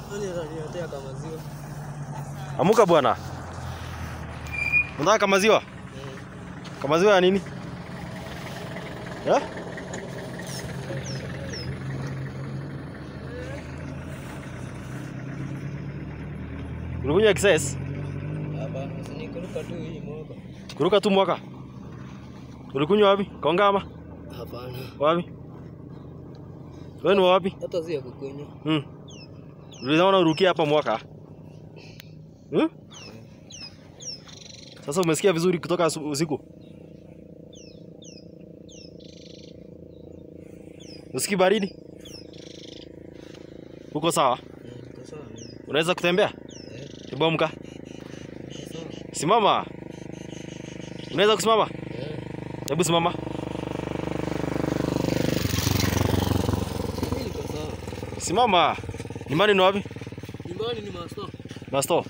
Nani ataniletea kama maziwa? Amuka bwana. Unataka kamaziwa? Kamaziwa ya nini? Eh? Ulikunywa excess? Hapana, usinikuruka tu hii mwaka. Kuruka tu mwaka. Ulikunywa wapi? Kongama? Hapana. Wapi? Wewe ni wa wapi? Hata si ya kukunywa. Hmm. Ulizaona urukia hapa mwaka? Hmm? Sasa umesikia vizuri kutoka asu- usiku? Usikii baridi? Uko sawa? Mm, Niko sawa mimi. Unaweza kutembea? Eh, Hebu amka. niko sawa. Simama. Unaweza kusimama? Eh, Hebu simama. mimi niko sawa. Simama. Nyumbani ni wapi? Nyumbani ni masto. Masto.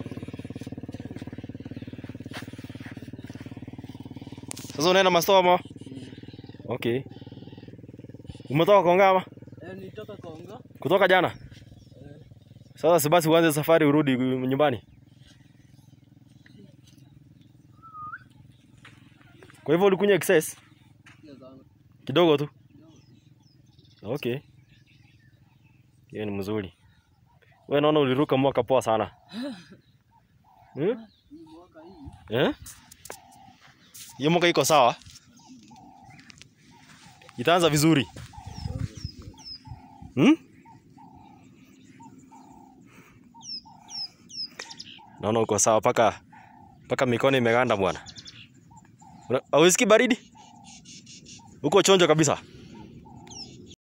Sasa unaenda masto ama? Okay. Umetoka Kongama? Eh, nitoka Konga. Kutoka jana? Sasa si basi uanze safari urudi nyumbani. Kwa hivyo ulikunywa excess Sio sana. kidogo tu. Okay. Hiyo ni mzuri. Wewe naona uliruka mwaka poa sana. Hmm? Hii mwaka hii. Eh? Hiyo mwaka iko sawa? Itaanza vizuri. Hmm? Naona uko sawa paka paka mikono imeganda bwana. Una- Hausikii baridi? Uko chonjo kabisa.